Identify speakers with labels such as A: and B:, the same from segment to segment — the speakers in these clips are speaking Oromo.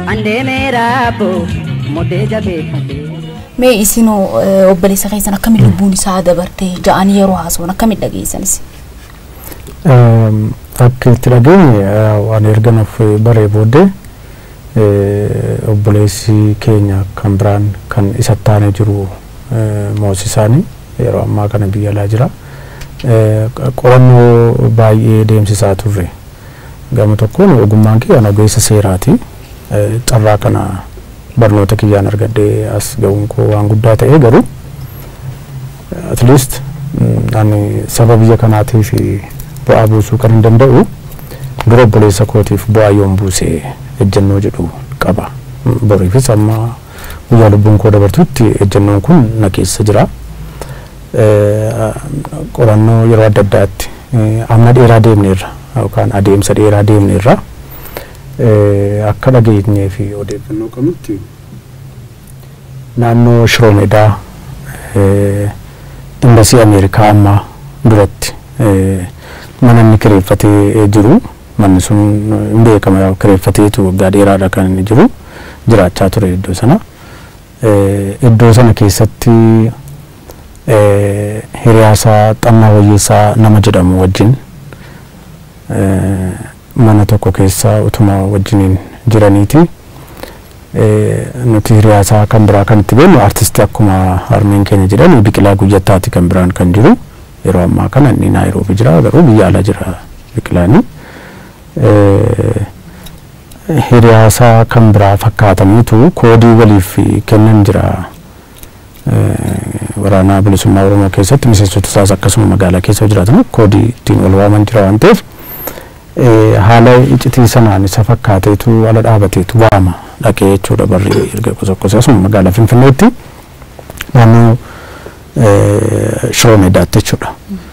A: Andeemeera boo moddee jabeeffate.
B: Mee isinoo eh, obboleessa keessan akkamiin lubbuun isaa dabartee ja'anii yeroo haasa'an akkamiin dhageessanis?
C: Ehm, Akka itti dhageenye eh, waan erga nuuf baree booddee eh, obboleessi keenya kan biraan kan isa taanee jiru eh, moosisaanii yeroo ammaa kana biyya alaa jira. Eh, Qorannoo baay'ee deemsisaa turre. Gama tokkoon ogummaan kiyyaan ogeessa seeraati. Eh, Carraa kana barnoota kiyyaan argadhee as ga'uun koo waan guddaa ta'ee garuu at least mm, ani saba biyya kanaatiif bu'aa buusuu kan hin danda'u dura obboleessa kootiif bu'aa yoon buusee ejjennoo jedhu qaba. Mm, Boriifis amma guyyaa lubbuun koo dabartutti ejjennoon kun na keessa jira. Eh, Qorannoo yeroo adda addaatti eh, amma dheeraa deemneerra yookaan adeemsa dheeraa deemneerra. Eh, akka dhageenyee fi odeeffannoo qabnutti naannoo Shiroomedaa eh, imbasii Ameerikaa ammaa duratti eh, mana inni kireeffatee jiru manni sun hin beekama yaa kireeffateetu waggaa dheeraadha kan inni jiru jiraachaa ture iddoo sana. Eh, Iddoo sana keessatti eh, hiriyaasaa xannaa wayyeessaa nama jedhamu wajjin eh, mana tokko keessa utuma wajjiniin jiraniiti. Eh, Nuti hiriyaasaa kan biraa kan itti beeknu artistii akkuma harmeen keenya jedhan biqilaa guyyattaati kan biraan kan jiru. Yeroo ammaa kana inni naayiroobi jira garuu biyya ala jira biqilaani. Eh, Hiriyaasaa kan biraa fakkaataniitu koodii waliif kennan jira. Eh, Waraana bilisummaa Oromoo keessatti miseensota isaas akkasuma magaalaa keessa jiraatan koodii ittiin wal waaman jira waan ta'eef eh, haala iccitii sanaan isa fakkaateetu ala dhaabateetu waama dhaqee jechuudha barri erga qosoqqosee asuma magaalaa Finfinneetti naannoo eh, Shiroo Meedaatti jechuudha.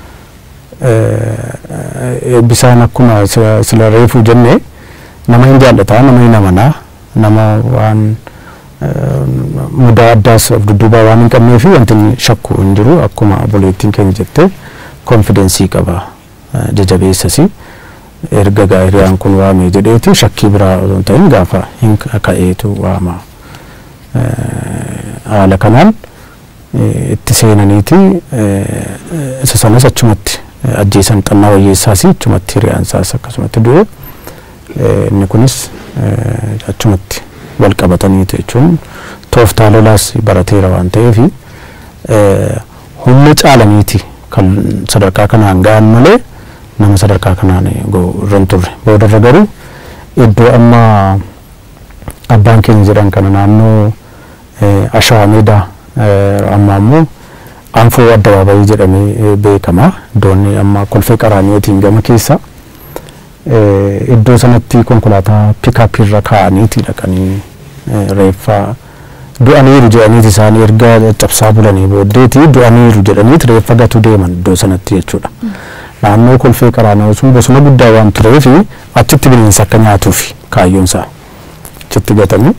C: Eh, Eebbisaan akkuma sila sila reefuu jennee nama hin jaallataa nama hin amanaa nama waan eh, mudaa addaas of dudduubaa waan hin qabnee fi wanti inni shakku hin jiru akkuma obboleettiin keenya jettee konfidensii qaba eh, jajabeessasi erga gaa hiriyaan kun waamee jedheeti shakkii biraa osoo hin ta'in gaafa hin ka'eetu waama Eh, haala kanaan eh, itti seenaniiti eh, isa sanas achumatti eh, ajjeesan xannaa wayyeessaas achumatti hiriyaansaas akkasumatti du'e Eh, inni kunis eh, achumatti wal qabataniiti jechuun tooftaa lolaas barateera waan ta'eef eh, humna caalaniiti kan sadarkaa kanaan ga'an malee nama sadarkaa kanaan ga'u irra hin turre boodarra garuu iddoo amma abbaan keenya jedhan kana naannoo eh, ashawaa meedaa eh, amma ammoo anfoo addabaabayii jedhamee eh, beekama iddoonni amma kolfee qaraaniyotiin gama keessa eh, iddoo sanatti konkolaataa piikaappii irra kaa'aniiti dhaqanii eh, reeffa du'aniiru jedhaniiti isaanii erga cabsaa bulanii booddeeti du'aniiru jedhaniiti reeffa gatu deeman iddoo sanatti jechuudha. Naannoo kolfee qaraaniyoo sun bosona guddaa waan tureef achitti bineensa akka nyaatuuf kaayyoon isaa achitti gatanii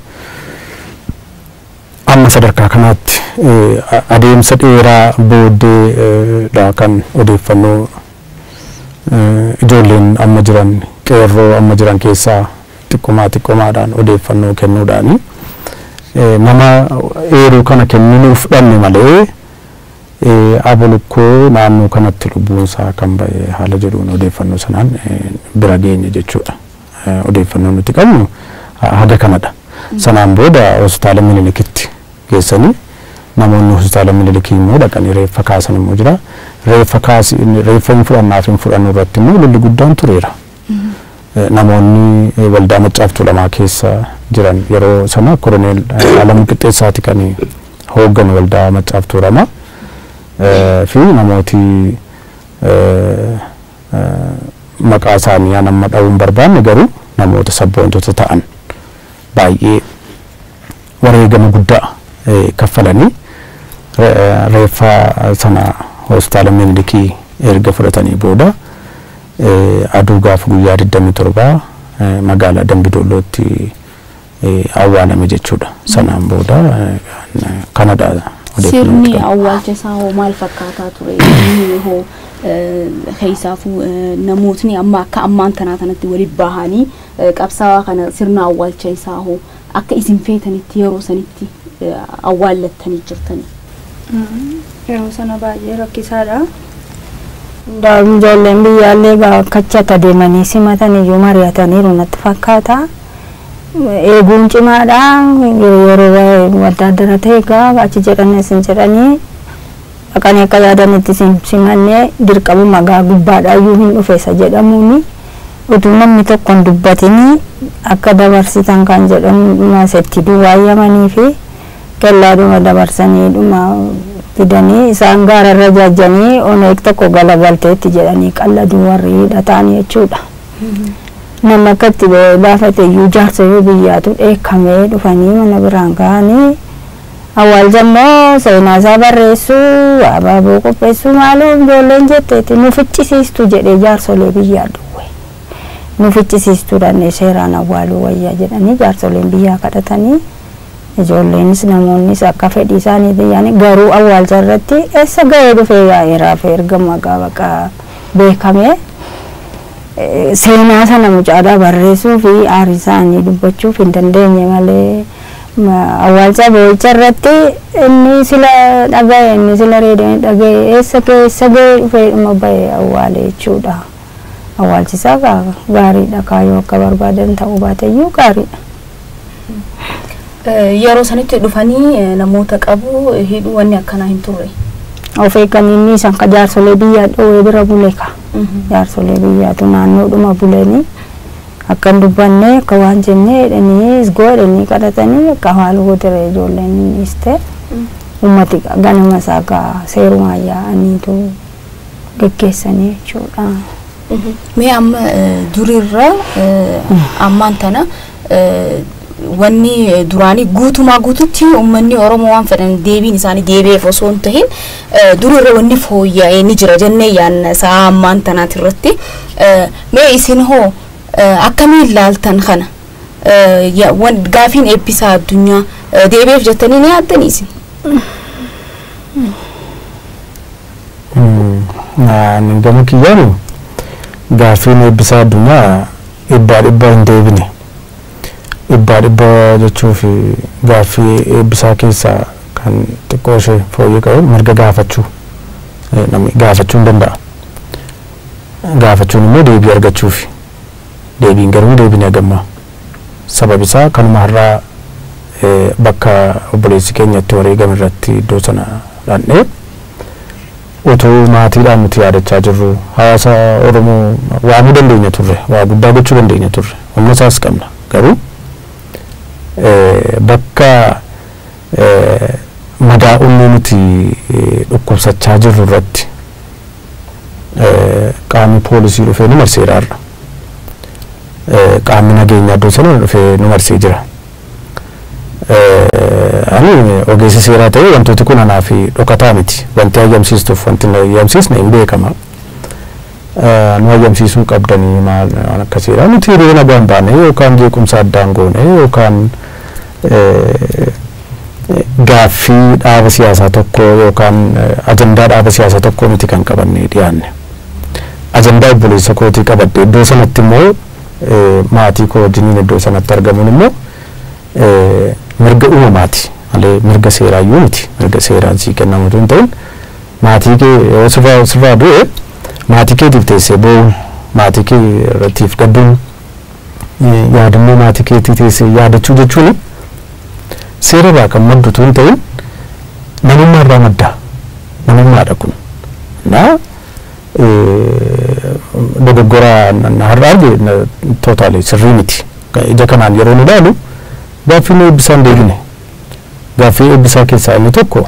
C: amma sadarkaa kanaatti eh, a- adeemsa dheeraa booddeedha kan odeeffannoo eh, ijoolleen amma jiran qeerroo amma jiran keessaa xiqqomaa xiqqomaadhaan odeeffannoo kennuudhaani eh, nama eeruu kana kenninuuf dhanne malee eh, abulukkoo naannoo kanatti lubbuunsaa kan ba'e haala jedhuun odeeffannoo sanaan eh, bira geenye jechuudha. Eh, Odeeffannoo nuti qabnu ha- haga kanadha. Sanaan booda hospitaala Minilikitti geessanii namoonni hospitaala Minilikii immoo dhaqanii reeffa kaasan immoo jira. Reeffa kaasi reeffa hin fudhannaaf hin fudhannu irratti immoo lolli guddaan tureera. Eh, Namoonni eh, waldaa maccaaftuu lamaa keessa jiran yeroo sana koroneel eh, Alamuu Qixxeessaati kan hoogganu waldaa maccaaftuu lamaa. Eh, fi namooti eh, eh, maqaa isaanii aan amma dha'uun barbaanne garuu namoota sabboontota ta'an baay'ee wareegama guddaa eh, kaffalanii re- eh, reeffa sana hospitaala Minilikii erga fudhatanii booda eh, aduu gaafa guyyaa 27 eh, magaalaa Dambidollootti eh, awwaalame jechuudha. Sanaan booda eh, kanadha odeeffannoo
B: Sirni
C: qabu.
B: awwaalcha isaa hoo maal fakkaataa ture? Inni hoo eh, keessaafuu eh, namootni amma akka ammaan tanaa kanatti walitti bahanii eh, qabsaa'aa kana sirna awwaalcha isaa hoo akka isin feetanitti yeroo sanitti eh, awwaallattanii jirtanii.
D: Yeroo sana baay'ee rakkisaadha. Daa'im ijoolleen biyyaallee bakkachata deemanii simatan iyyuu mari'ataniiru natti fakkaata. Eeguun cimaadha. Yeroo waddaaddara ta'e egaa achi jedhanii isin jedhanii dhaqanii akka yaadanitti sim- simannee dirqama magaa gubbaadha iyyuu hin dhufeessa jedhamuuni. Utuu namni tokko hin dubbatinii akka dabarsitan kan jedhamu masetti duwwaayyamanii fi kellaadhuma dabarsanii dhuma fidanii isaan gaararra jajjanii oneeg tokko galagalteetti jedhanii qalladuu warri hidhataan jechuudha. Nama akkatti baafate iyyuu jaarsolii biyyaatu dheekkamee dhufanii mana biraan ga'anii awwaalcha immoo seenaa isaa barreessuu abaaboo qopheessuu maaloo ijoolleen jetteeti nu ficcisiistu jedhee jaarsolee biyyaa dhuwe. Nu ficcisiistuu dhannee seeraan awwaaluu wayyaa jedhanii jaarsoleen biyyaa kadhatanii ijoolleenis namoonnis akka fedhii isaaniitiin yaani garuu awwaalcha irratti eessa ga'ee dhufee yaa'eeraaf erga maqaa baqa beekame eh, seenaa sana mucaadhaa barreessuu fi aarii isaanii dubbachuuf hin dandeenye malee ma- awwaalcha boo'icha irratti inni sila dhaga'e inni sila reedanii dhaga'e eessa ga'e eessa ga'ee dhufee dhuma ba'e awwaale jechuudha. Awwaalchisaa gaa- gaariidha kaayoo akka barbaadan ta'uu baateyyuu gaariidha.
B: Eh, Yeroo sanitti dhufanii eh, namoota qabu eh, hidhuu wanni akkanaa hin turre.
D: of eeganii isaan ka jaarsolee biyyaa dhowee bira bule ka jaarsolee biyyaatu naannoodhuma bulanii akka hin dubbanne akka waan jennee jedhanii isgoo jedhanii kadhatanii akka haala godire ijoolleen innis ta'e ummati ganama isaa gaa seerumaan yaa'aniitu geggeessanii jechuudha.
B: Mee amma eh, durirra eh, ammaan tana eh, wanni eh, duraanii guutumaa guututti uummanni Oromoo waan fedhan deebiin isaanii deebi'eef osoo hin tahin eh, durirra wanni fooyya'ee ni jira jennee yaanna sa'a ammaan tanaati irratti. Eh, Mee isin hoo eh, akkamiin ilaaltan kana? Eh, ya- wan- Gaafiin eebbisaa addunyaa eh, deebi'eef jettanii ni yaaddanii isin?
C: Ani gama kiyyaanu gaaffiin eebbisaa addunyaa dhibbaa dhibbaa hin deebine. Dhibbaa dhibbaa jechuuf gaaffii eebbisaa keessaa kan xiqqoo ishee fooyyee qabu mirga gaafachuu eh, namni gaafachuu hin danda'a. Gaafachuun immoo deebii argachuufi. Deebiin garuu deebinee gammaa. Sababni isaa kanuma har'aa eh, bakka obboleessi keenya itti wareegame irratti iddoo sana dhaqnee utuu maatiidhaan nuti yaadachaa jirru hawaasa oromoo waamuu dandeenya turre waa guddaa gochuu dandeenya turre humna isaas qabna garuu eh, bakka eh, madaa'umni nuti eh, dhukkubsachaa jirru irratti eh, qaamni poolisii dhufee nu marseera har'a eh, qaamni nageenyaa iddoo sana dhufee nu marsee jira. Eh, ani ogeessa seeraa ta'ee wantooti kun anaa fi dhokataa miti wanti hayyamsiistuuf wanti na hayyamsiisne hin beekama Eh, nu hayyamsiisuu qabdanii maal waan akkasiidha nuti hiriira nagaan baane yookaan jeequmsa addaan goone yookaan eh, gaaffii dhaaba siyaasaa tokko yookaan eh, ajandaa dhaaba siyaasaa tokko miti kan qabanne dhiyaanne ajandaa obboleessa kootii qabadde iddoo sanatti immoo eh, maatii koo wajjiniin iddoo sanatti argamuun immoo eh, mirga uumamaati malee mirga seeraayyuu miti mirga seeraan sii kennamutu hin ta'in maatii kee yoo sirraa sirraa du'e maatii keetiif teessee boo'uun maatii kee irrattiif gadduun eh, yaadannoo maatii keetii teessee yaadachuu jechuun seera irraa kan maddutu hin ta'in namummaa irraa madda namummaadha kun na dogoggora na har'a arge tootaali sirrii miti ija kanaan yeroo nu ilaalu gaaffii nu eebbisaan deebine gaaffii eebbisaa keessaa inni tokko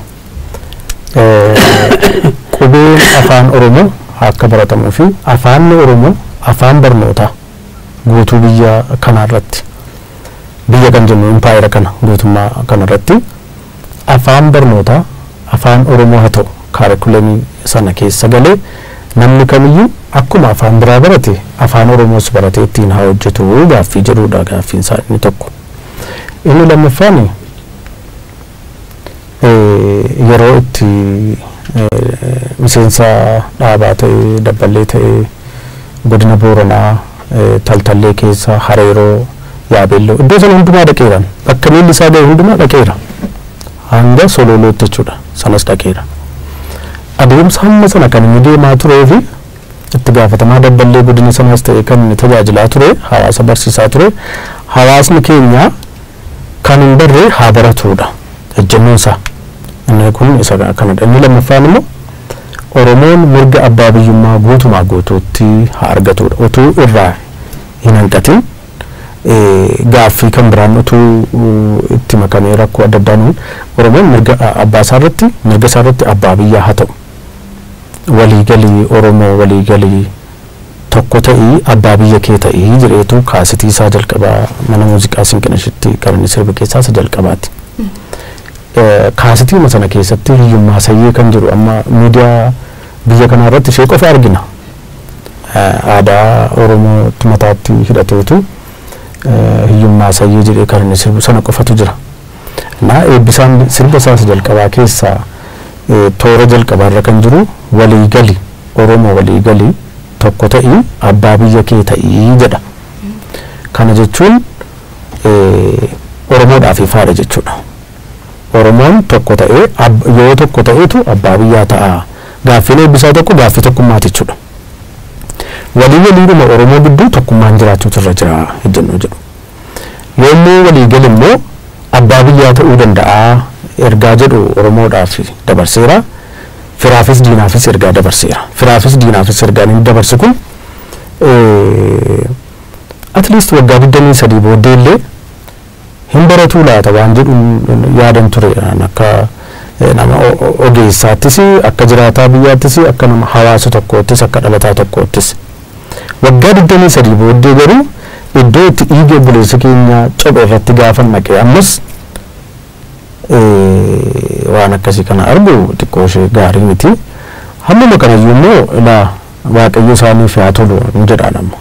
C: qubeen afaan oromoo akka baratamuu fi afaanni oromoo afaan barnootaa guutuu biyya kanaarratti biyya kan jennu impaayera kana guutummaa kanarratti afaan barnootaa afaan oromoo haa ta'u kaarikulemii sana keessa galee namni kamiyyuu akkuma afaan biraa barate afaan oromoos baratee ittiin haa hojjetu gaaffii jedhudha gaaffiin isaa inni tokko. inni lammaffaan yeroo itti miseensa dhaabaa ta'e dabballee ta'e godina booranaa taltallee keessa hareeroo Yaabeelloo iddoo sana hundumaa dhaqeera bakka miilli isaa ga'e hundumaa dhaqeera hanga sololootti jechuudha sanas dhaqeera adeemsa hamma sana kan inni deemaa turee fi itti gaafatamaa dabballee godina sanaas ta'e kan inni tajaajilaa ture hawaasa barsiisaa ture hawaasni keenya kan hin barre haa baratudha ejjennoon isaa inni kun isa kanadha inni lammaffaan immoo oromoon mirga abbaa biyyummaa guutumaa guutuutti haa argatudha utuu irraa hin hanqatin gaaffii kan biraan utuu itti makamee rakkoo adda addaan oromoon mirga abbaa isaa irratti mirga isaa irratti abbaa biyyaa haa ta'u waliigalii oromoo waliigalii tokko ta'ii abbaa biyya kee ta'ii jedheetu kaasitii isaa jalqabaa mana muuziqaa sinqinashitti kan inni sirba keessaa isa jalqabaati. Kaasitii sana keessatti hiyyummaa sayyee kan jedhu amma miidiyaa biyya kanaa irratti ishee qofa argina. Aadaa Oromootti mataatti hidhateetu hiyyummaa sayyee jedhee kan inni sirbu sana qofatu jira. Naa eebbisaan sirba isaas jalqabaa keessaa toora jalqabaarra kan jiru waliigali Oromoo waliigali tokko ta'ii abbaa biyya kee ta'ii jedha. Kana jechuun Oromoodhaaf ifaadha jechuudha. Oromoon tokko ta'ee yoo tokko ta'eetu abbaa biyyaa ta'a. Gaaffiin eebbisaa tokko gaaffii tokkummaati jechuudha. Walii waliidhuma Oromoo gidduu tokkummaan jiraachuutu irra jira ejjennoo jedhu. Yommuu waliigal immoo abbaa biyyaa ta'uu danda'a ergaa jedhu Oromoodhaaf dabarseera. Firaafis diinaafis ergaa dabarseera. Firaafis diinaafis ergaan inni dabarse kun at least waggaa digdamii sadii booddee illee hin baratuu laata waan jedhu yaadan ture akka nama ogeessaattis akka jiraataa biyyaattis akka nama hawaasa tokkoottis akka dhalataa tokkoottis waggaa digdamii sadii booddee garuu iddoo itti dhiiga obboleessa keenya cophe irratti gaafa naqe ammas waan akkasii kana argu xiqqoo ishee gaarii miti hammuma kanayyuu immoo ilaa waaqayyo isaaniif haa tolu ni jedhaan amma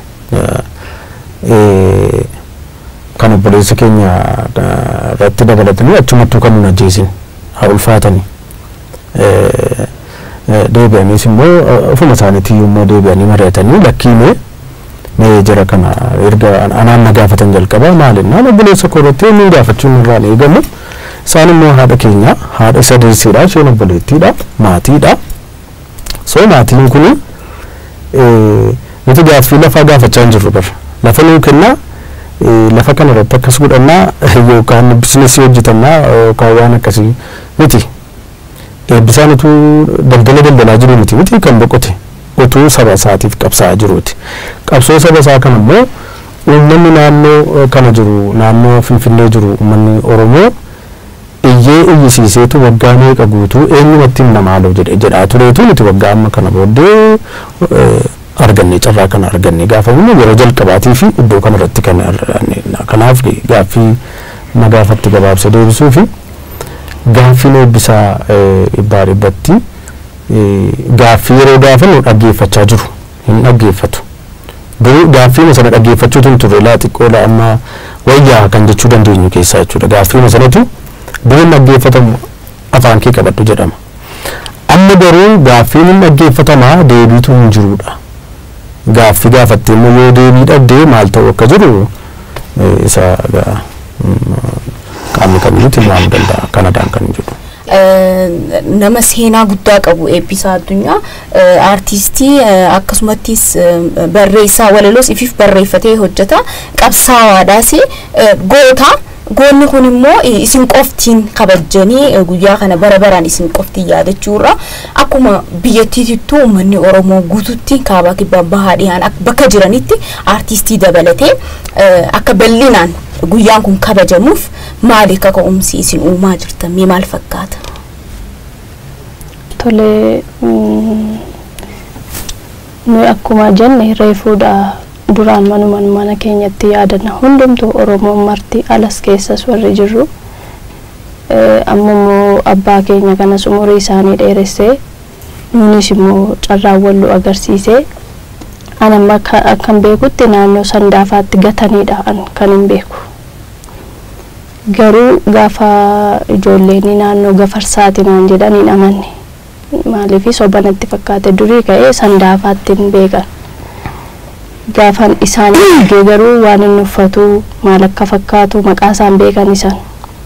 C: kan obboleessa keenya irratti dabalatanii achumattuu kan nun ajjeesin haa ulfaatanii deebi'aniis immoo ofuma isaaniitiyyuu immoo deebi'anii mari'atanii lakkiimee mee jira kana erga anaan na gaafatan jalqaba maalinnaan obboleessa koo irratti eenyuun gaafachuun irraan eegamu isaan immoo haadha keenya haadha isa deessiidha isheen obboleettiidha maatiidha so maatiin kun nuti gaaffii lafaa gaafachaa hin jirru bara lafa nuu kennaa lafa kana irratti akkas godhannaa yookaan bizinesii hojjetannaa yookaan waan akkasii miti eebbisaan utuu daldala daldalaa jiru miti miti kan boqote utuu saba isaatiif qabsaa'aa jiruuti qabsoo saba isaa kana immoo uummanni naannoo kana jiru naannoo finfinnee jiru uummanni oromoo iyyee iyyisiiseetu waggaa meeqa guutuu eenyumatti namaaloo jedhe jedhaa tureetu nuti waggaa amma kana booddee arganne carraa kana arganne gaafa humna yeroo jalqabaatii fi iddoo kanarratti kan kanaaf gaaffii na gaafatti gabaabsa deebisuu fi gaaffiin eebbisaa dhibbaa dhibbatti gaaffii yeroo gaafannu dhaggeeffachaa jiru hin dhaggeeffatu duruu gaaffii sana dhaggeeffachuutu hin turre laa xiqqoo laa amma wayyaa kan jechuu dandeenyu keessaa jechuudha gaaffii sanatu duruun dhaggeeffatamu afaan kee qabadhu jedhama amma garuu gaaffiin hin dhaggeeffatamaa deebiitu hin jirudha gaaffii gaafatte immoo yoo deebii dhabdee maal ta'u akka jiru isa qaamni kamiyyuu tilmaamuu danda'a kanadhaan kan jedhu.
B: nama seenaa guddaa qabu eebbisaa addunyaa aartistii akkasumattis barreessaa walaloos ifiif barreeffatee hojjeta qabsaawaadhaas goota goonni kun immoo isin qoftiin kabajanii guyyaa kana bara baraan isin qoftiin yaadachuurra akkuma biyyattiitittuu uummanni oromoo guututti kaabaa kibbaa bahaa dhiyaan bakka jiranitti aartistii dabalatee akka bal'inaan guyyaan kun kabajamuuf maali akka ka'umsi isin uumaa jirtan mee maal fakkaata?
D: Tole nuyi akkuma jenne reefuudha duraan manuman mana keenyatti yaadanna hundumtuu oromoon marti alas keessas warri jirru ammoo abbaa keenya kanas umurii isaanii dheeressee nunis immoo carraan wallu agarsiisee anamma akkan beekutti naannoo sandaafaatti gataniidha kan hin beeku garuu gaafa ijoolleen naannoo gafarsaati naan jedhan hin amanne maaliif sobanatti fakkaate durii ka'ee sandaafaatti hin beekan
E: gaafan isaan argee garuu waan inni uffatu maal akka fakkaatu maqaa isaan beekan isaan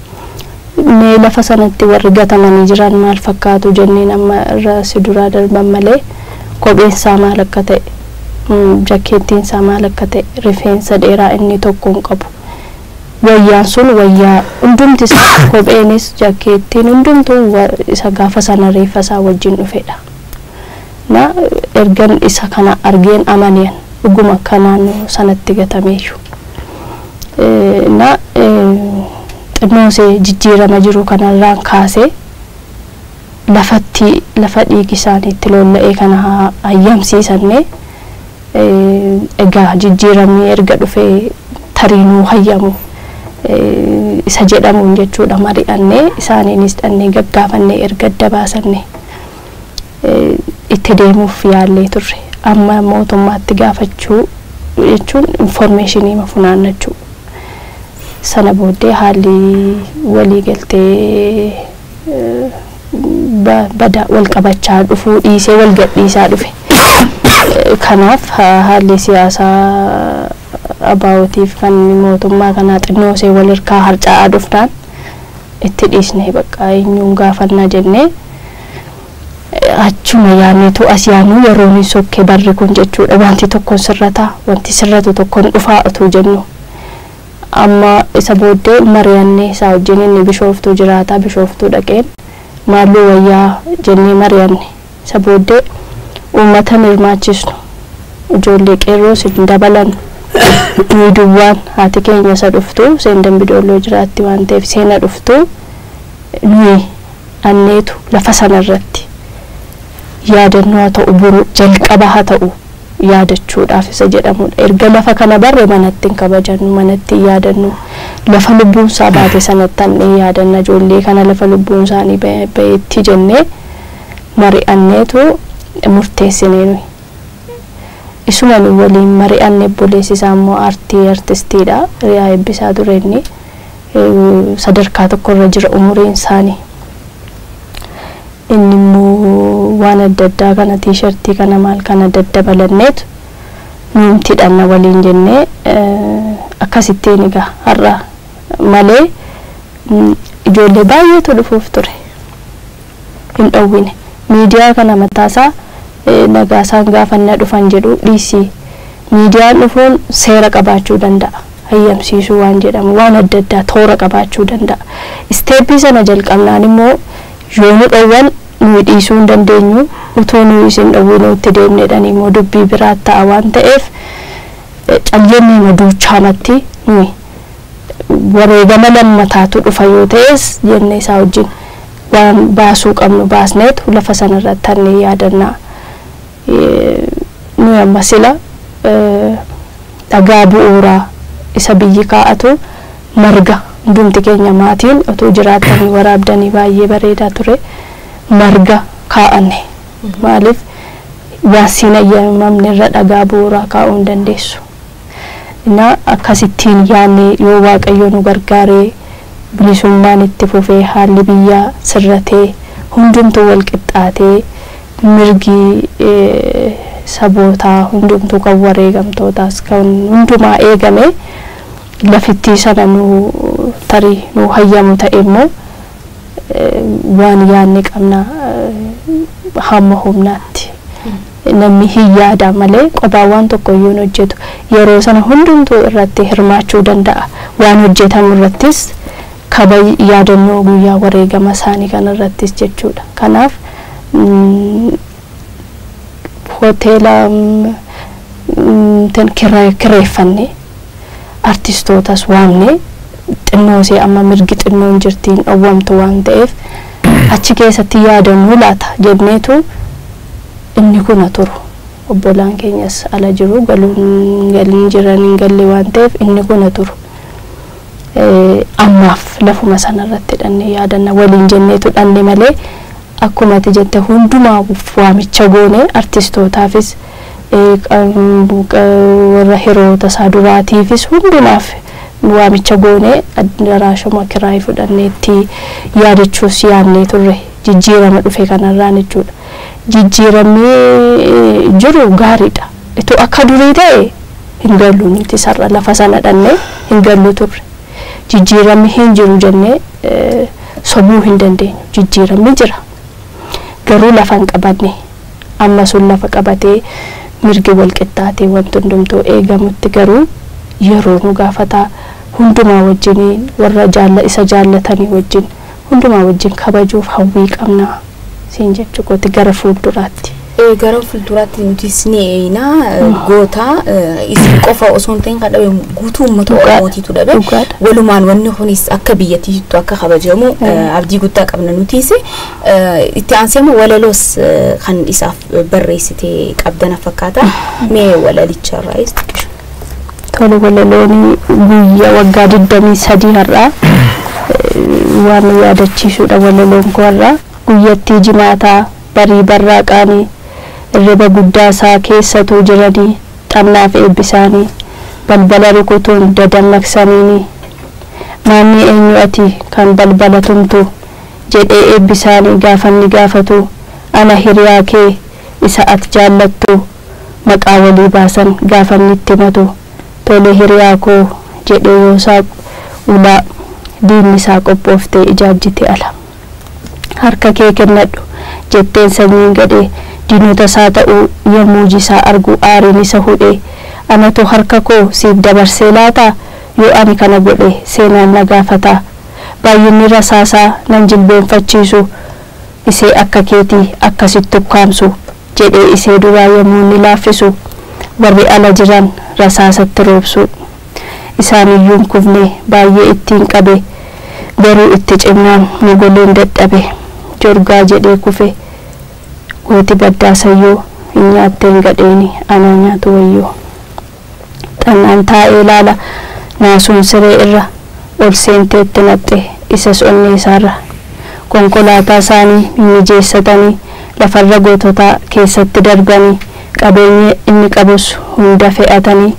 E: mee lafa sanatti warri gatamanii jiran maal fakkaatu jenneen amma irra si duraa darban malee kopheen isaa maal akka ta'e mm, jakkeettiin isaa maal akka ta'e rifeensa dheeraa inni tokko hin qabu wayyaan sun wayyaa hundumti isaa kopheenis jakkeettiin hundumtuu wa- isa gaafa sana reeffa isaa wajjin dhufedha na ergan isa kana argeen amaniyan dhuguma akka naannoo sanatti gatameeyyu Eh, na eh, xinnoosee jijjiirama jiru kanarraan kaasee lafatti lafa dhiigi isaaniitti lolla'ee kana haa hayyamsiisanne eh, egaa jijjiiramni erga dhufee tariinuu hayyamu eh, isa jedhamuun jechuudha mari'annee isaaniinis dhannee gaggaafannee erga adda baasanne eh, itti deemuuf yaallee turre amma mootummaatti gaafachuu jechuun informeeshinii funaannachuu sana booddee haalli waliigaltee eh, ba- bada wal qabachaa dhufuu dhiisee wal gadhiisaa dhufe Eh, kanaaf ha- haalli siyaasaa abaawootiif kan mootummaa kanaa xinnoosee wal hirkaa harca'aa dhufnaan itti dhiisnee bakka eenyuun gaafannaa jennee eh, achuma yaanneetu as yaannu yeroo ni sokkee barri kun jechuudha wanti tokkoon sirrataa wanti sirratu tokkoon dhufaa utuu jennu amma isa booddee mari'annee isaa wajjin inni bishooftuu jiraataa bishooftuu dhaqeen maalluu wayyaa jennee mari'anne isa booddee uummata hirmaachisnu ijoollee qeerroos hin dabalan nuyi duwwaan haati keenya isa dhuftu seen dambidoolloo jiraatti waan ta'eef seena dhuftu nuyi anneetu lafa sana irratti yaadannoo haa ta'u buru jalqaba haa ta'u yaadachuudhaaf isa jedhamudha erga lafa kana barre manatti hin kabajannu manatti hin yaadannu lafa lubbuun isaa baate sanatti hannee yaadanna ijoollee kana lafa lubbuun isaanii ba'e- ba'eetti jennee mari'anneetu murteessinee nuyi isuma nu waliin mari'anne obboleessi isaa immoo aartii artistiidha riyaa eebbisaa ture inni eh, sadarkaa tokkorra jira umuriin isaanii inni immoo waan adda addaa kana tiishartii kana maal kana daddabalanneetu nuumti dhanna waliin jennee eh, akkasittiin egaa har'a malee mm, ijoollee baay'eetu dhufuuf ture hin dhowwine miidiyaa kana mataasaa eh, nagaasaan gaafannaa dhufan jedhu dhiisii miidiyaan dhufuun seera qabaachuu danda'a hayyamsiisuu waan jedhamu waan adda addaa toora qabaachuu danda'a isteeppii sana jalqabnaan immoo yoo nu dhowwan nuyi dhiisuu hin dandeenyu utuu nuyi isin dhowwinuu itti deemnedhaan immoo dubbii biraa ta'a waan ta'eef eh, caljennee maduuchaamatti nuyi wareegama lammataatu dhufa yoo ta'es jenne isaa wajjin waan baasuu qabnu baasneetu lafa sanarratti hannee yaadannaa Eh, nuyi amma sila eh, dhagaa bu'uuraa isa biyyi kaa'atu marga hundumti keenya maatiin utuu jiraatanii waraabdanii baay'ee bareedaa ture marga kaa'anne maaliif waan siin ayyamamne irra dhagaa bu'uuraa kaa'uu hin dandeessu na akkasittiin yaanne yoo waaqayyo nu gargaaree bilisummaan itti fufee haalli biyyaa sirratee hundumtuu wal qixxaatee mirgi eh, sabootaa hundumtuu kan wareegamtootaas kan hundumaa eegame lafittii sana nu tarii nu hayyamu ta'e immoo eh, waan yaanne qabna eh, hamma humnaatti namni hin yaada malee qophaa waan tokko iyyuu hin hojjetu yeroo sana hundumtuu irratti hirmaachuu danda'a waan hojjetamu irrattis kaba yaadannoo guyyaa wareegama isaanii kan irrattis jechuudha kanaaf mm, hoteela mm, mm, tan kirra- kireeffanne artistootas waamne xinnoosee amma mirgi xinnoon jirtiin dhowwamtu waan ta'eef achi keessatti yaadannoo laata jenneetu inni kuna turu obbolaan keenyas ala jiru galuun galiin jiran hin galle waan ta'eef inni kuna turu Eh, ammaaf lafuma sanarratti dhanne yaadanna waliin jenneetu dhanne malee akkuma ati jette hundumaa waamicha goone artistootaafis eh, qam- qa- warra hiriyoota isaa duraatiifis hundumaaf waamicha goone daraashuma kiraayii fudhanneetti yaadachuus yaadnee turre jijjiirama dhufe kanarraan jechuudha jijjiiramni eh, jiru gaariidha itu akka durii ta'e hin gallu nuti sarara lafa sana dhannee hin gallu turre jijjiiramni hin jiru jennee eh, sobuu hin dandeenyu jijjiiramni jira garuu lafa hin qabanne amma sun lafa qabatee mirgi wal qixxaatee wanti hundumtuu eegamutti garuu yeroo nu gaafataa hundumaa wajjiniin warra jaalla isa jaallatanii wajjin hundumaa wajjin kabajuuf hawwii qabnaa siin jechuu kooti gara fuulduraatti.
B: Eh, gara fuulduraatti nutis ni eeyina goota eh, isin qofa osoo hin ta'in kan dhabe guutuu uummata
E: Dhugaadha.
B: oromootiitu dhabe
E: Dhugaadha.
B: walumaan wanni kunis akka biyyattiitu akka kabajamu eh, abdii guddaa qabna nutis Eh, itti aanseema walaloos eh, kan isaaf barreessitee qabdana fakkaata mee walalicharraayis
E: Tole walaloon guyyaa waggaa digdamii sadii har'aa eh, waan nu yaadachiisudha walaloon koo har'aa guyyattii jimaataa barii barraaqaanii irriba guddaa isaa keessatuu jiranii xannaaf eebbisaanii balbala rukutuun dadammaqsaniini maanni eenyu ati kan balbala tumtu jedhee eebbisaanii gaafanni gaafatu ana hiriyaa kee isa ati jaallattu maqaa walii baasan gaafanni itti matu tole hiriyaa koo jedhee yoosaa ulaa diinni isaa qophooftee ijaajjite ala harka kee kennadhu jetteen sanyiin gadhee diinota isaa ta'uu yommuu jisaa argu aariin isa hudhee anatu harka koo siif dabarsee laataa yoo ani kana godhe seenaan na gaafataa baay'inni rasaasaa nan jilbeenfachiisu isee akka keetii akkasitti ukkaamsu jedhee isee duraa yommuu ni laaffisu warri ala jiran rasaasatti roobsu isaaniyyuun kufne baay'ee ittiin qabe garuu itti cimnaan mogoleen dadhabe jorgaa jedhee kufe gooti baddaasayyoo hin nyaatteen gadheeni anaa nyaatu wayyoo xannaan taa'ee laala naasuun siree irra ol seenteetti naqxe isas onnee isaarra konkolaataa isaanii mimmijeessatanii lafarra goototaa keessatti darbanii qabeenya inni qabus hunda fe'atanii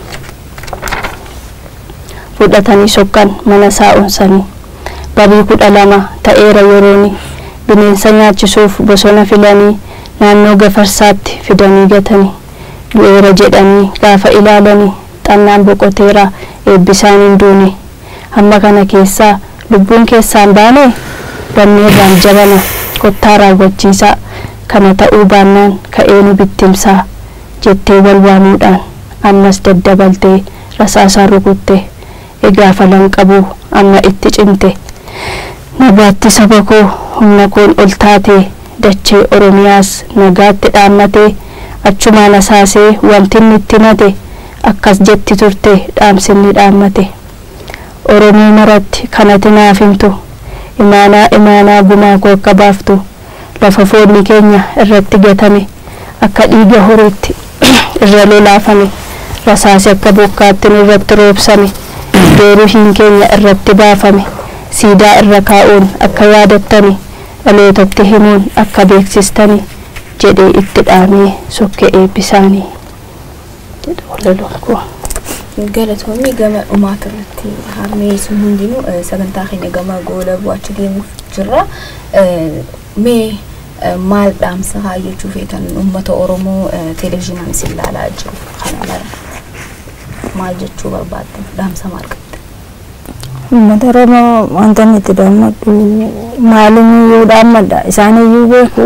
E: fudhatanii sokkan mana isaa onsanii barii kudha lama ta'eera yerooni bineensa nyaachisuuf bosona filanii naannoo gafarsaatti fidanii gatanii du'eera jedhanii gaafa ilaalanii xannaan boqoteera eebbisaan hin duune hamma kana keessaa lubbuun keessaan baane banneerraan jabana kottaa raawwachiisaa kana ta'uu baannaan ka'ee nu bittimsaa jettee wal waamuudhaan ammas daddabaltee rasaasaan rukutte egaa falan qabu amma itti cimte nagaatti saba koo humna koon ol taatee dachee oromiyaas nagaatti dhaammatee achumaan asaasee wanti inni itti mate akkas jetti turte dhaamsinni dhaammate oromii maratti kanati naaf himtu imaanaa imaanaa gumaa koo akka baaftu lafa foonni keenya irratti gatame akka dhiiga horiitti irra lolaafame rasaasi akka bokkaatti nu irratti roobsame iddoo ruhiin keenya irratti baafame siidaa irra kaa'uun akka yaadattani dhalootatti himuun akka beeksistani jedhee itti dhaamee sokke eebbisaanii jedha walaloon koo.
B: galatoonni gama dhumaata irratti harmee sun hundinuu eh, sagantaa keenya gama goola bu'achi deemuuf jirra Eh, mee eh, maal dhaamsa kaayyachuu feetan uummata oromoo eh, televezyiinaan isin ilaalaa jiru kana mara maal jechuu barbaaddan dhaamsa maal qabda
D: uummata oromoo wanta inni itti dammaqu maaliyyuu dhaammadha isaaniyyuu beeku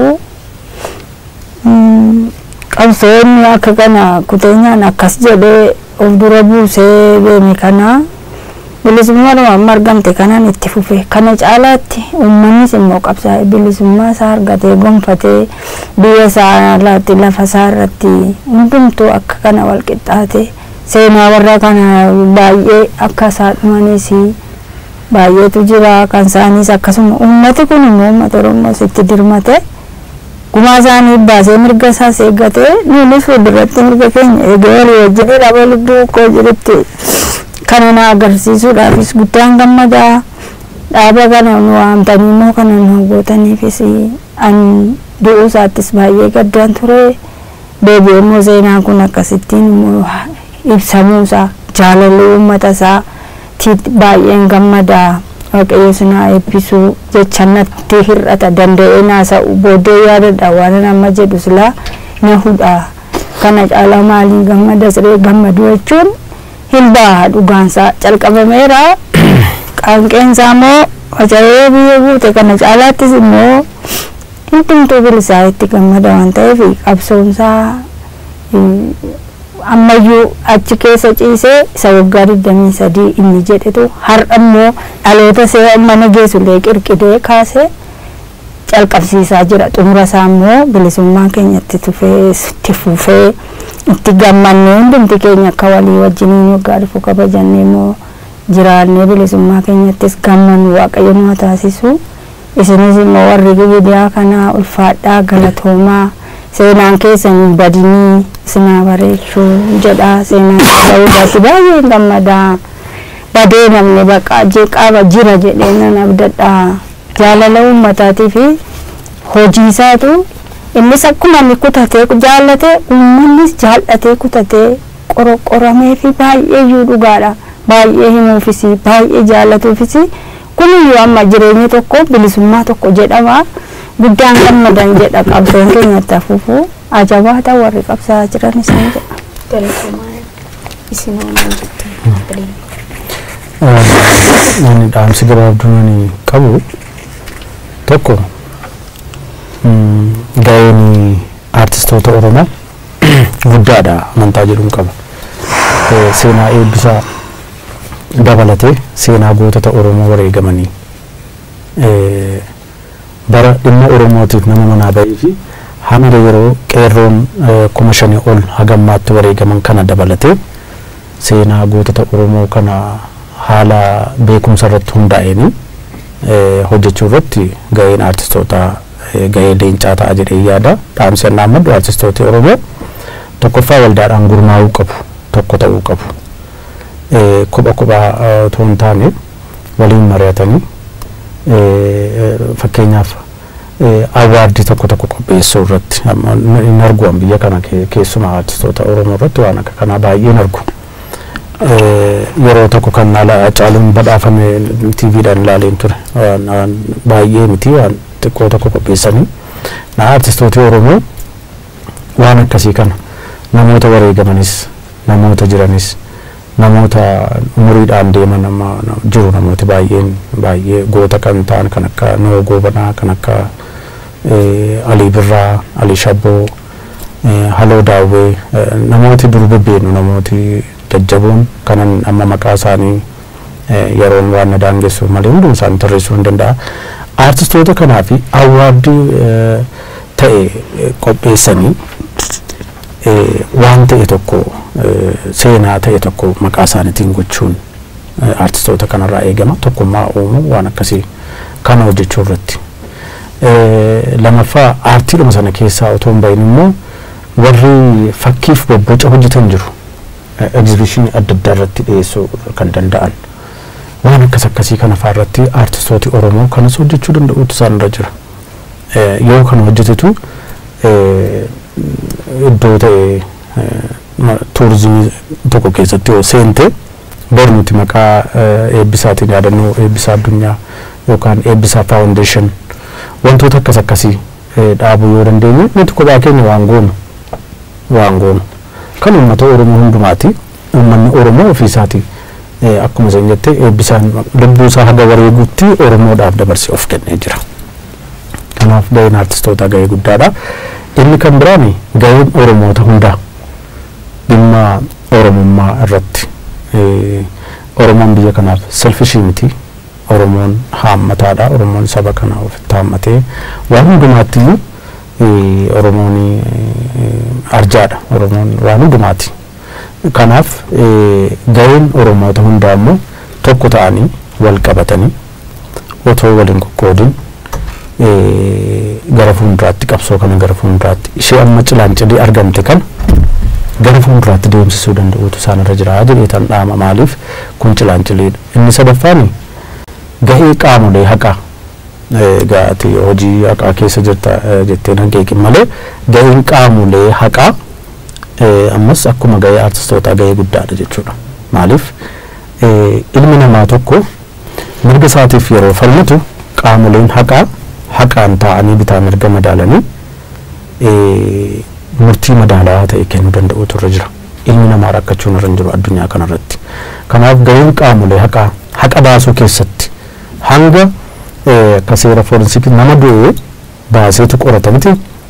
D: Mm, qabsoonni akka kana kuteenyaan akkas jedhee of dura buusee deeme kana bilisummaadhuma amma argamte kanaan itti fufe kana caalaatti uummannis immoo qabsaa'e bilisummaa isaa argatee gonfatee biyya isaa irratti lafa isaa irratti hundumtuu akka kana wal qixxaate seenaa warra kana baay'ee akka isaa dhumanis baay'eetu jira kan isaaniis akkasuma uummati kun immoo uummata oromoos itti dirmate gumaa isaanii baasee mirga isaas eeggatee nuunis fuulduratti mirga keenya eegee walii wajjin dhaba lubbuu koo jirutti kana na agarsiisuudhaafis guddaan gammadaa dhaaba kana nu waamtanii immoo kana nu gootaniifis an du'uu isaattis baay'ee gaddaan ture deebi'ee immoo seenaan kun akkasittiin immoo ibsamuusaa jaalalli uummata isaa baay'een gammadaa waaqayyo sinaa eebbisuu jecha natti hir'ata danda'ee naasa'u booddee yaadadha waan amma jedhu silaa na hudha kana caalaa maaliin gammada siree gammadu jechuun hin baha dhugaansaa calqabameera qaanqeensaa immoo faca'ee biyya buute kana caalaattis immoo hundumtuu bilisaa itti gammada waan ta'eef qabsoomsaa ammayyuu achi keessa ciisee isa waggaa digdamii sadii inni jedhetu har'a immoo dhaloota see mana geessullee qirqidee kaasee calqabsiisaa jira xumura isaa immoo bilisummaa keenyatti tufee itti fufee itti gammannee hundumti keenya akka walii wajjiniin waggaa dhufu kabajannee immoo jiraannee bilisummaa keenyattis gammannu waaqayyo nu taasisu isinis immoo warri miidiyaa kanaa ulfaadhaa galatoomaa seenaan keessan hin badinii isinaa bareechuu jedha seenaan ta'uu irratti baay'ee gammadaa badee namni baqa jeqaaba jira jedhee nan abdadhaa jaalala uummataatii fi hojii isaatu innis akkuma inni kutatee jaallatee uummannis jaallatee kutatee qoramee fi baay'ee iyyuu dhugaadha baay'ee himuufisi baay'ee jaallatuufisi kuniyyuu amma jireenya tokko bilisummaa tokko jedhama guddaan gammadan jedha qabsoon keenyatti hafuufu ajabaata warri qabsaa jiran isin jedha.
B: isin oolan jettan
C: Ani dhaamsi gabaabduu ani qabu tokko ga'een aartistoota Oromoo guddaadha amantaa jedhuun qaba. Seenaa eebbisaa dabalatee seenaa gootota Oromoo wareegamanii bara dhimma Oromootiif nama manaa bahee fi hamira yeroo qeerroon kuma shanii ol hagammaatti wareegaman kana dabalatee seenaa gootota Oromoo kana haala beekumsa irratti hundaa'een hojjechuu irratti ga'een aartistootaa ga'ee leencaa ta'a jedhee yaada dhaamsi annaa maddu aartistoota Oromoo tokkoffaa waldaadhaan gurmaa'uu qabu tokko ta'uu qabu kopha kophaa otoo hin taane waliin mari'atanii fakkeenyaaf awaardii tokko tokko qopheessuu irratti hin argu biyya kana keessumaa aartistoota Oromoo irratti waan akka kanaa baay'ee hin argu. yeroo tokko kan caaluun badhaafame tiiviidhaan ilaaleen ture baay'ee miti waan xiqqoo tokko qopheessanii na aartistooti Oromoo waan akkasii kana namoota wareegamanis namoota jiranis namoota umuriidhaan deeman jiru namooti baay'een baay'ee goota kan ta'an kan akka Noo Goobanaa kan akka Alii Birraa Alii Shabboo Haloo Daawwee namooti dur bebbeenu namooti jajjaboon kanan amma maqaa isaanii yeroon waan na daangessu malee hundum isaanii tarreessuu hin danda'a. Aartistoota kanaa fi awwaardii ta'e qopheessanii waan ta'e tokko seenaa ta'e tokko maqaa isaaniitiin gochuun aartistoota kanarraa eegama tokkummaa uumuu waan akkasii kana hojjechuu irratti. Lamaffaa aartiidhuma sana keessaa otoo hin bahin immoo warri fakkiif bobboca hojjetan jiru. egzibishinii adda addaa irratti dhiyeessuu kan danda'an waan akkas akkasii kana fa'aa irratti aartistooti Oromoo kanas hojjechuu danda'uutu isaan irra jira. Yoo kana hojjetetu iddoo ta'e tuurizimii tokko keessatti yoo seente bor nuti maqaa eebbisaatiin yaadannoo eebbisaa addunyaa yookaan eebbisaa faawundeeshin wantoota akkas akkasii dhaabuu yoo dandeenye nuti kophaa keenya waan goonu waan goonu. kan uummata Oromoo hundumaati. Uummanni Oromoo ofii isaati. Akkuma isin jette eebbisaan lubbuu isaa haga wareeguutti Oromoodhaaf dabarsee of kennee jira. Kanaaf gaheen aartistootaa gahee guddaadha. Inni kan biraan gaheen Oromoota hundaa dhimma Oromummaa irratti Oromoon biyya kanaaf selfishii miti. Oromoon haammataadha. Oromoon saba kana ofitti haammatee waan hundumaatti Oromoon arjaadha. Oromoon waan hundumaati. Kanaaf gaheen Oromoota hundaa immoo tokko ta'anii wal qabatanii otoo waliin qoqqoodin gara fuulduraatti qabsoo kana gara fuulduraatti ishee amma cilaancidii argamte kana gara fuulduraatti deemsisuu danda'uutu isaan irra jira jedhee tan dhaama maaliif kun cilaancidhiidha. Inni sadaffaan gahee qaamolee haqaa gaati hojii haqaa keessa jirta jettee nan keekin malee gaheen qaamolee haqaa ammas akkuma gahee aartistootaa gahee guddaadha jechuudha. Maaliif ilmi namaa tokko mirga isaatiif yeroo falmatu qaamoleen haqaa haqaan taa'anii bitaa mirga madaalanii murtii madaalawaa ta'e kennuu danda'utu irra jira. Ilmi namaa rakkachuun irra hin jiru addunyaa kanarratti. Kanaaf gaheen qaamolee haqaa haqa baasuu keessatti hanga eh, akka seera forensiikii nama du'ee baaseetu qorata miti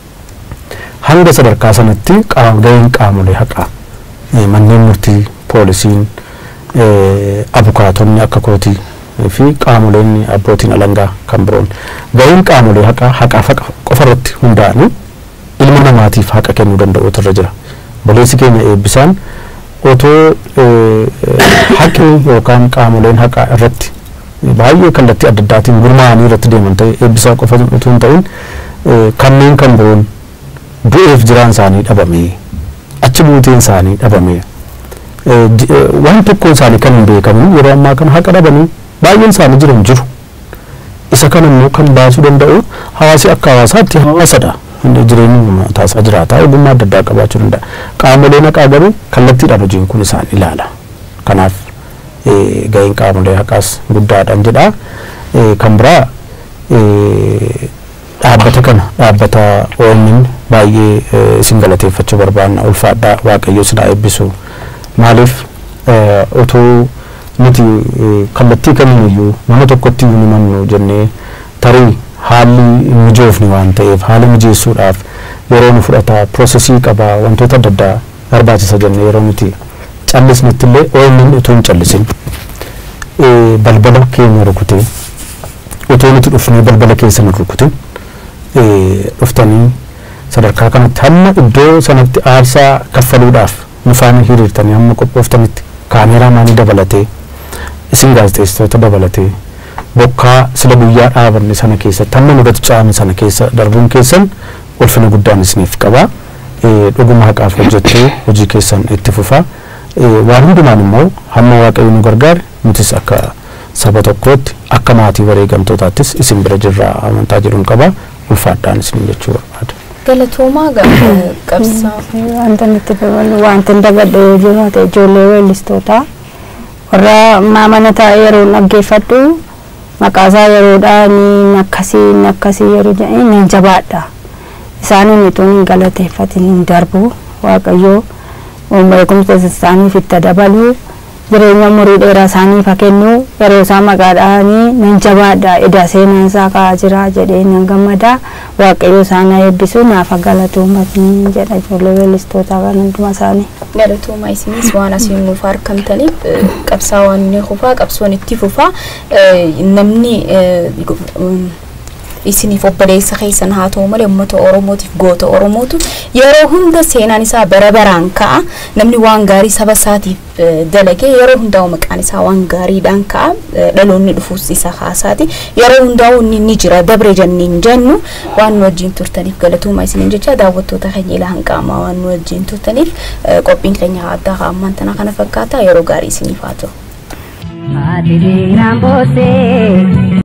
C: hanga sadarkaa sanatti qaam- gaheen qaamolee haqaa eh, manneen murtii poolisiin eh, abukaatonni akka kootii fi qaamoleen abbootiin alangaa kan biroon gaheen qaamolee haqaa haqaaf haqa qofarratti hundaa'anii ilma namaatiif haqa kennuu danda'utu irra jira boleessi keenya eebbisaan otoo eh, haqni yookaan qaamoleen haqaa irratti baay'ee kallattii adda addaatiin gurmaa'anii irratti deeman ta'e eebbisaa qofa utuu hin ta'in eh, kanneen kan biroon du'eef jiraan isaanii dhabamee achi buuteen isaanii dhabamee eh, ji- eh, waan tokkoon isaanii kan hin beekamin yeroo ammaa kana haqa dhabanii baay'een isaanii jiran jiru isa kana immoo kan baasuu danda'u hawaasi akka hawaasaatti hawaasadha inni jireenya taasaa jiraata ogummaa adda addaa qabaachuu danda'a qaamoleen haqaa garuu kallattiidhaan hojiin kun isaan ilaala kanaaf eh, gaheen qaamolee haqaas guddaadhaan jedha Eh, kan biraa eh, dhaabbata kana dhaabbata OMN baay'ee eh, isin galateeffachuu barbaanna ulfaadhaa waaqayyo isin haa eebbisu maaliif eh, otoo nuti eh, kallattii kamiiyyuu nama tokkotti iyyuu ni mannu jennee tarii haalli hin mijoofne waan ta'eef haala mijeessuudhaaf yeroo nu fudhata piroosesii qaba wantoota adda addaa barbaachisa jennee yeroo nuti callisnetti illee OMN utuu hin callisin eh, balbala keenya rukutee otoo nuti dhufnee balbala keessa nu rukutin eh, dhuftanii sadarkaa kanatti hamma iddoo sanatti aarsaa kaffaluudhaaf nu faana hiriirtanii hamma qophooftanitti kaameeraa maanii dabalatee isin gaazexeessitoota dabalatee bokkaa sila guyyaa dhaabanne sana keessatti hamma nurratti caame sana keessa darbuun keessan ulfina guddaan isiniif qaba Eh, dhuguma haqaaf hojjechuu hojii keessan itti fufa Eh, waan hundumaan immoo hamma waaqayyo nu gargaare nutis akka saba tokkootti akka maatii wareegamtootaattis isin bira jirra amantaa jedhuun qaba ulfaadhaan isin jechuu barbaada.
B: galatoomaa ga- qabsaa
D: wanta nutti dabalu wanti hin daballe yoo jiraate ijoollee weellistootaa warra maamana taa'ee yeroo dhaggeeffadhu maqaasaa yeroodhaa ni akkasii ni akkasii yeroo jedhanii nan jabaadha isaaniin utuu hin galateeffatin hin darbu waaqayyoo beekumsa isaaniif itti dabalu jireenya umurii dheeraa isaaniif haa kennu yeroo isaan maqaa dhahanii nan jabaadha eda seenaan isaa ka'aa jira jedhee nan gammada waaqayyo isaan haa eebbisu naaf haa galatoomaa jedha ijoollee weellistootaa kan hunduma isaanii.
B: galatoomaa isinis waan asiin nuuf argamtaniif eh, qabsaa waan inni fufaa qabsoon itti fufaa eh, namni eh, gu- um, isiniif obboleessa keessan haa ta'u malee uummata oromootiif goota oromootu yeroo hunda seenaan isaa bara baraan ka'a namni waan gaarii saba isaatiif eh, dalage yeroo hundaa'u maqaan isaa waan gaariidhaan ka'a eh, dhaloonni dhufuus isa haasaati yeroo hundaa'u inni ni jira dabre jenneen jennu waan nu wajjin turtaniif galatoomaa isiniin jecha daawwattoota keenya ilaa hanqaamaa waan nu wajjin turtaniif eh, qophiin keenya addaa ammaan tana kana fakkaata yeroo gaarii isiniif haa ta'u.
A: Ati diinaan boossee